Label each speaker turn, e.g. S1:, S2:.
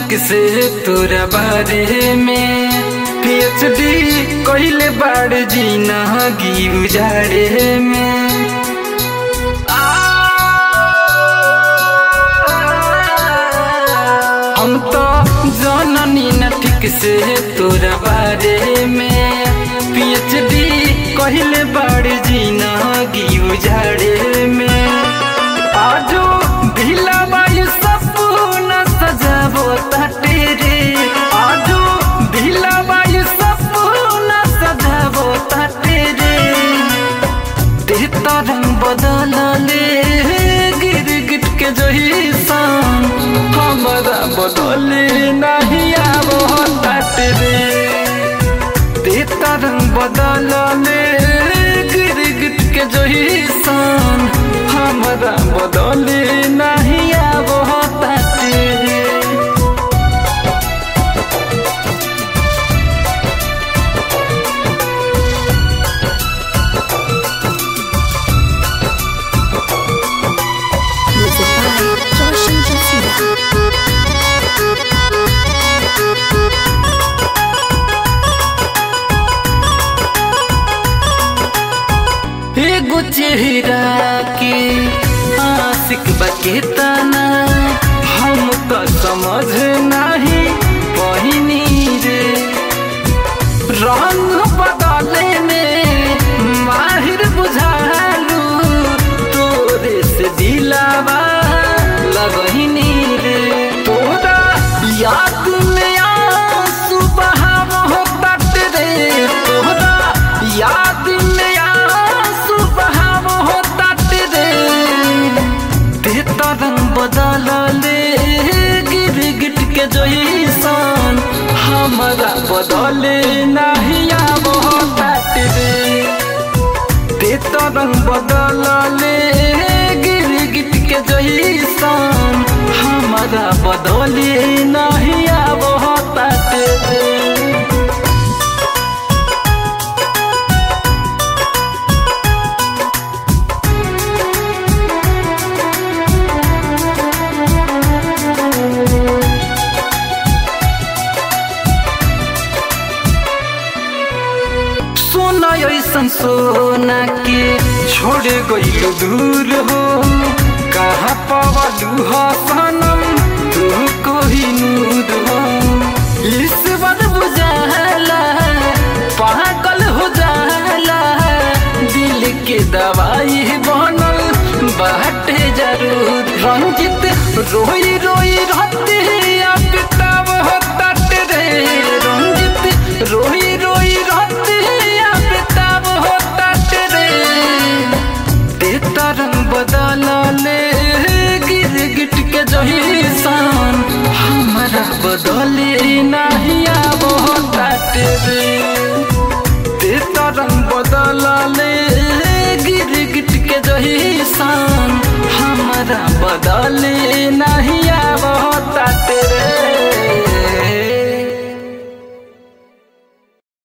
S1: ठीक से तोरा बारे में पीएचडी कइले बाड़ जीना गी उजाड़े में हम तो जननी न ठीक से तोरा बारे में पीएचडी कहिले बाड़ जीना गी उजाड़े में आजो ढीला बायु सपना सजाबो ताटे रे आजो ढीला बायु सपना सजाबो ताटे रे देहता रंग बदलले गिर गिट के जही सान हमारा बदले नहीं आबो ताटे रे देहता रंग बदलले गिर गिट के जही सान हमारा बदले नहीं आबो ताटे रे
S2: Music by Joshin Jasira.
S1: एगो चेहरा के आशिक बकेतना हम तो समझ नहीं पहिनी रे रंग बदले में माहिर बुझालू तोरे से दिलावा लगहिनी रे तोरा याद में आंसू बहाव हो तट रे तोरा याद में आंसू बहाव हो तट रे तेता रंग बदल ले गिर गिट के जैसन हमारा बदले नहीं आबो तट रे तेता रंग बदल ले गिर गिट के जैसन हमारा बदले नहीं आबो तट रे सोना ऐसन सोना के छोड़ गइल दूर हो कहाँ पवलू हो सनम तू कोही नूर हो ईश्वर बुझाला पागल हो जाला दिल के दवाई बनल बाटे जरूर रंजित रोई रोई रहते अब तब हो तट रे रंजित रोई रोई रहते अब तब हो तट रे तेता रंग बदल ले गिर गिट के जही सान हमारा बदले नहीं आबो तट रे तेता रंग बदल ले गिर गिट के जही सान हमारा बदले नहीं